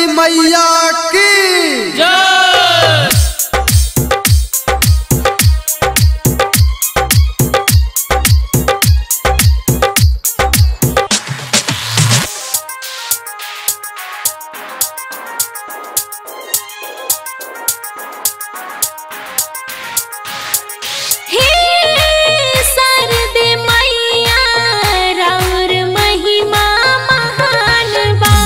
सरस्वती मैया की हे सरदे मैया राउर महिमा महान बा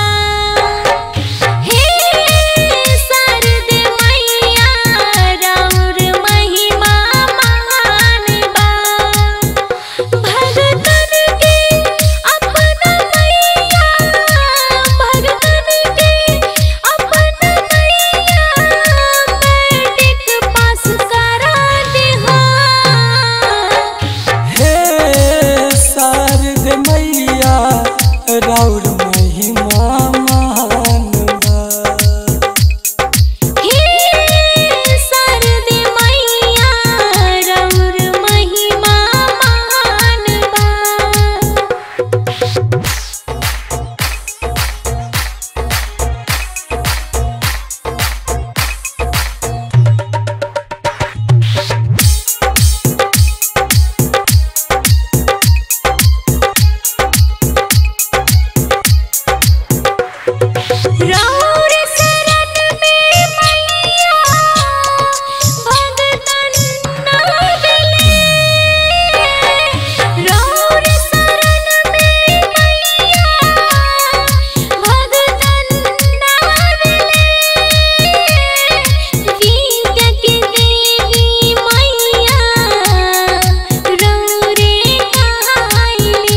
हे सरदे मैया राउर महिमा महान बा भगतन के अपना मैया भगतन के अपना मैया मैट्रिक पास करा देहा हे शारद मैया राउर महिमा महान बा हे सरदे मैया राउर महिमा महान बा राउर शरण में मैया भगतन नागले राउर शरण में मैया भगतन नागले विद्या के देवी मैया रौरे कहाइले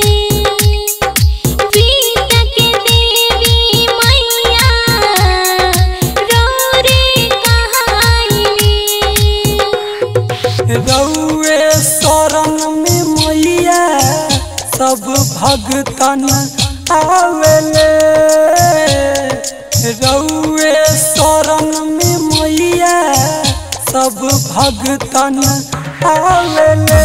विद्या के देवी मैया रौरे कहाइले रउए शरण में मैया सब भगतन आवेले रउए शरण में मैया सब भगतन आवेले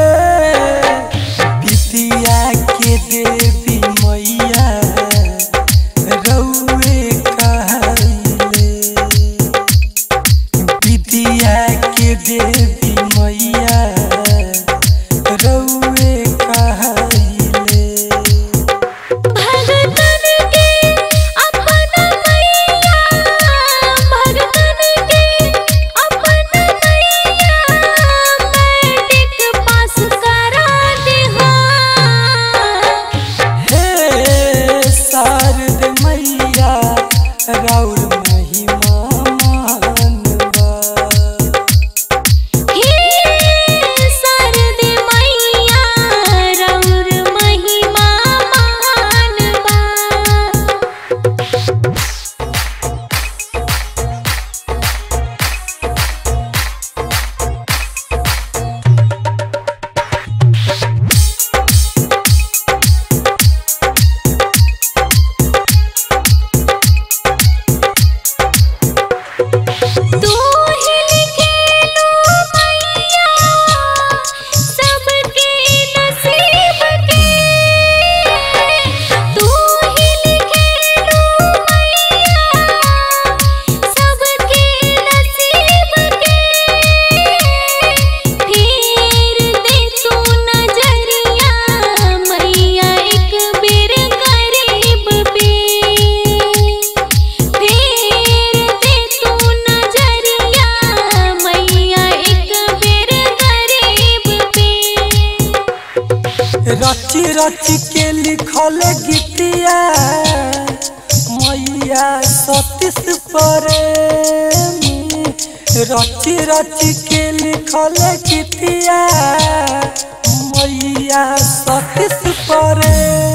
विद्या के देवी मैया रउए कहले विद्या के देवी मैया रउए कहले भगतन के अपना मैया भगतन के अपना मैया मैट्रिक पास करा देहा हे शारद मैया राउर महिमा महान बा हे सरदे मैया राउर महिमा महान बा तू ही लिखेलू मैया सबके नसीब के तू ही लिखेलू मैया सबके नसीब के फेर दे तू नजरिया मैया एक बेर गरीब पे फेर दे तू नजरिया मैया एक बेर गरीब पे रची रची के लिखल गीतिया मैया सतीश प्रेमी रची रची के लिखल गीतिया मैया सतीश प्रेमी